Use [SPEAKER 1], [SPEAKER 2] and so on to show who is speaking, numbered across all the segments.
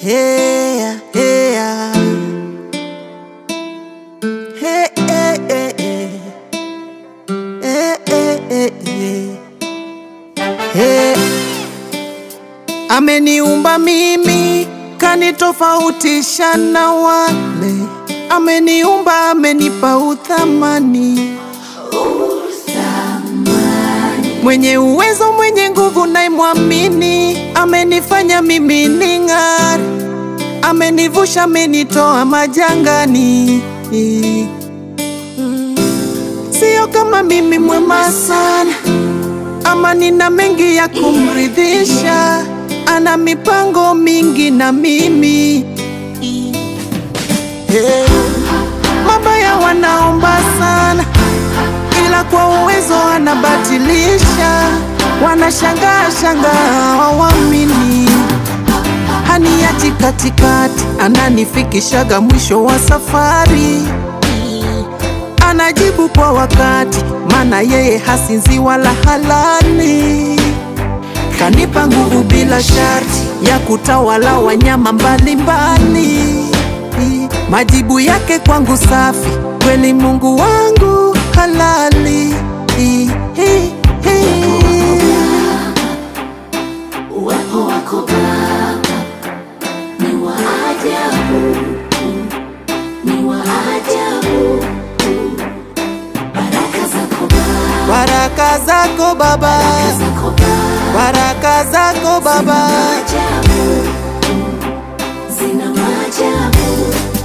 [SPEAKER 1] Hey, hey, hey, hey, hey, hey. Hey, hey, hey, hey. Hey. Ameniumba mimi kanitofautisha na wale, ameniumba amenipa uthamani, mwenye uwezo mwenye nguvu naimwamini, amenifanya mimi ning'are, amenivusha amenitoa majangani. Mm. Sio kama mimi mwema sana ama nina mengi ya kumridhisha, ana mipango mingi na mimi hey. Mabaya wanaomba sana, ila kwa uwezo anabatilisha, wanashangaa shangaa hawamini, haniachi katikati, ananifikishaga mwisho wa safari anajibu kwa wakati, maana yeye hasinzi wala halali. Kanipa nguvu bila sharti ya kutawala wanyama mbalimbali. Majibu yake kwangu safi, kweli Mungu wangu halali.
[SPEAKER 2] Uwepo wako Baba ni wa ajabu, ni wa ajabu. Baraka zako Baba,
[SPEAKER 1] Baraka zako Baba,
[SPEAKER 2] zako Baba,
[SPEAKER 1] baraka zako Baba,
[SPEAKER 2] ajabu, zina maajabu.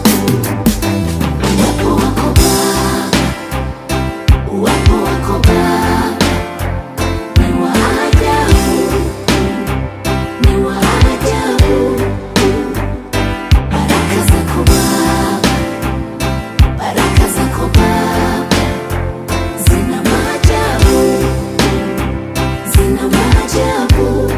[SPEAKER 2] Uwepo wako Baba, uwepo wako Baba ni wa ajabu, ni wa ajabu. Baraka zako Baba, baraka zako Baba zina maajabu, zina maajabu.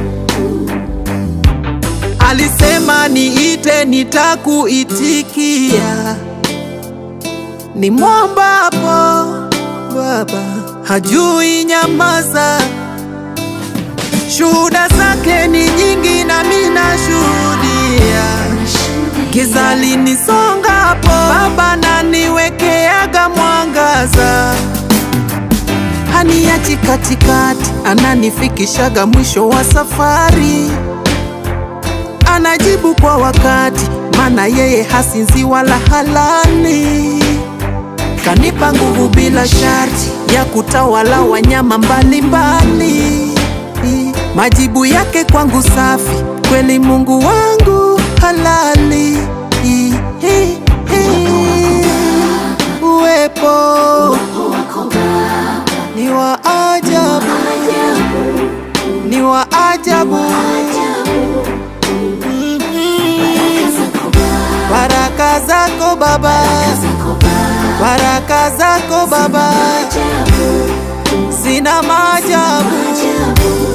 [SPEAKER 1] alisema niite, nitakuitikia. Ni mwombapo Baba hajui nyamaza, shuhuda zake ni nyingi, nami nashuhudia. Giza linisongapo, Baba naniwekeaga mwangaza, haniachi katikati, ananifikishaga mwisho wa safari, anajibu kwa wakati, maana yeye hasinzi wala halali. Kanipa nguvu bila sharti ya kutawala wanyama mbalimbali. Majibu yake kwangu safi, kweli Mungu wangu halali. Uwepo
[SPEAKER 2] Uwepo wako Baba,
[SPEAKER 1] ni wa ajabu,
[SPEAKER 2] ajabu,
[SPEAKER 1] ni wa ajabu.
[SPEAKER 2] ajabu. Baraka zako
[SPEAKER 1] Baraka zako
[SPEAKER 2] Baba,
[SPEAKER 1] Baba,
[SPEAKER 2] zako Baba,
[SPEAKER 1] baraka zako Baba
[SPEAKER 2] ajabu,
[SPEAKER 1] zina maajabu.
[SPEAKER 2] ajabu.